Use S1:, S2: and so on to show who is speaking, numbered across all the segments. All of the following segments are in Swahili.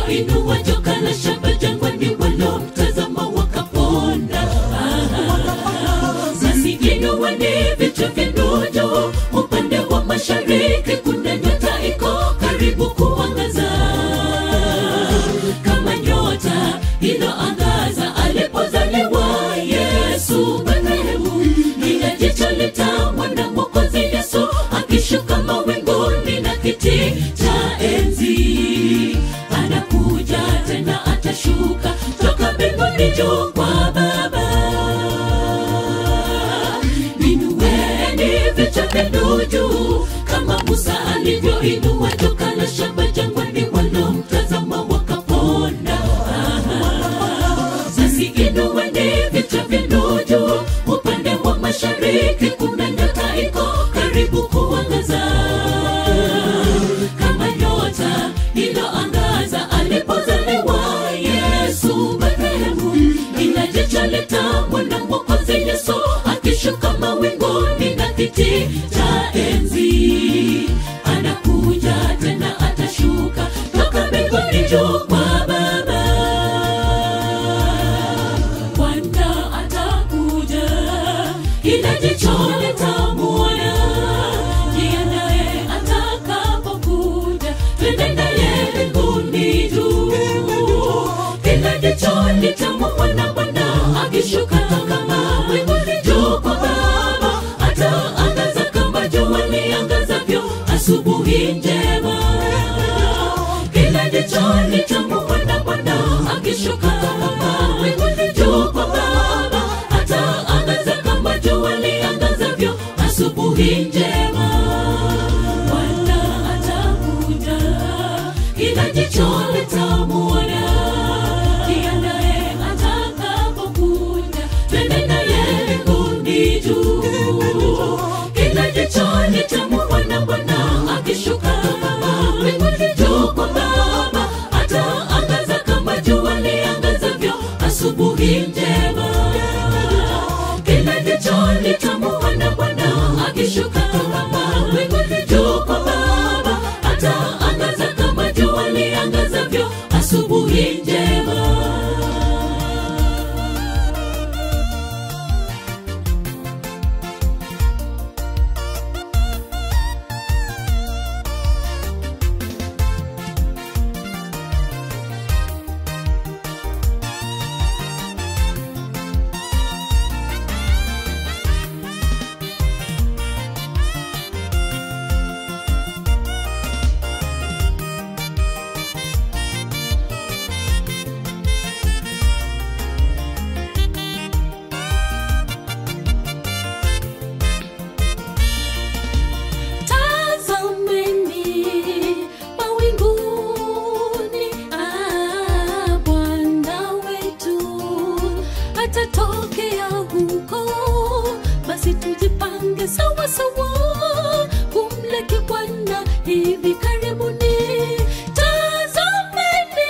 S1: alivyoinua joka la shaba jangwani walomtazama wakapona Ah, basi inueni vichwa vyenu juu upande wa mashariki kuna nyota iko karibu kuangaza kama nyota iliyoangaza alipozaliwa yesu bethlehemu lina jicho litamwona mwokozi yesu akishuka mawinguni na kiti cha enzi anakuja tena atashuka toka mbinguni juu kwa baba inueni vichwa vyenu juu kama musa alivyoinua joka la shamba jangwani walomtazama wakapona sasi inueni vichwa vyenu juu upande wa mashariki kuna nyota iko karibu kuangaza kama nyota iliyoangaza alipozaliwa yesu bethlehemu ila jicho litamwona mwokozi yesu akishuka mawinguni na kiti cha enzi anakuja tena atashuka toka mbinguni juu kwa baba bwana atakuja kila jicho litamwona jiandaye atakapokuja twende naye mbinguni juu kila jicho litamwona bwana akishuka kama mbinguni juu kwa baba ataangaza kama jua liangazavyo asubuhi njema kila jicho litamwona bwana akishuka kama mbinguni juu kwa baba ataangaza kama jua liangazavyo asubuhi njema bwana atakuja kila jicho litamwona jiandaye atakapokuja twende naye mbinguni juu kila jicho litamwona bwana akishuka kama mbinguni juu kwa baba ataangaza kama jua liangazavyo asubuhi njema kila jicho litamwona bwana akishuka kama mbinguni juu kwa baba ataangaza kama jua liangazavyo asubuhi njema tazameni mawinguni ah, bwana wetu atatokea huko basi tujipange sawa sawa kumlaki bwana hivi karibuni tazameni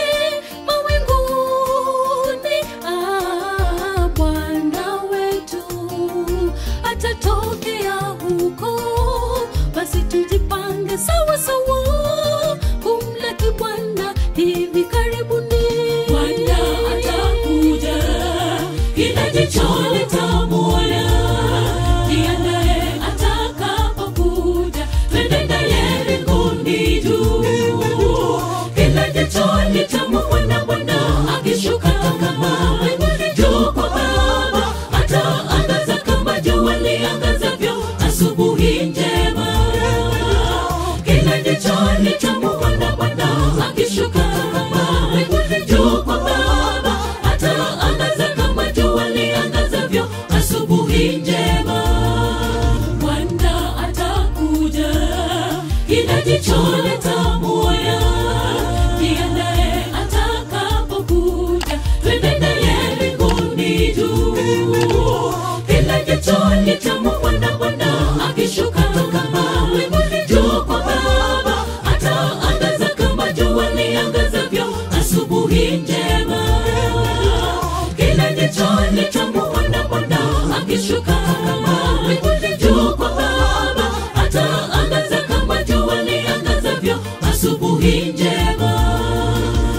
S1: mawinguni ah, bwana wetu atatokea huko basi tujipange sawa sawa kumlaki bwana hivi karibuni bwana atakuja kila jicho litamwona jiandaye atakapokuja twende naye mbinguni juu kila jicho litamwona bwana akishuka kama mbinguni juu kwa baba ataangaza kama jua liangazavyo asubuhi njema kila jicho litamwona bwana akishuka kama mbinguni juu kwa baba ataangaza kama jua liangazavyo asubuhi njema bwana atakuja kila jicho litamwona jiandaye atakapokuja twende naye mbinguni juu kila jicho litamwona bwana akishuka kama mbinguni juu kwa baba ataangaza kama jua liangazavyo asubuhi njema kila jicho litamwona bwana akishuka kama mbinguni juu kwa baba ataangaza kama jua liangazavyo asubuhi njema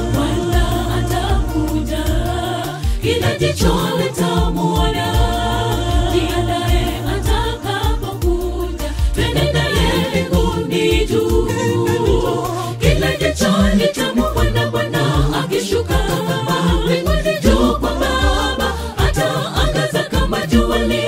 S1: jua li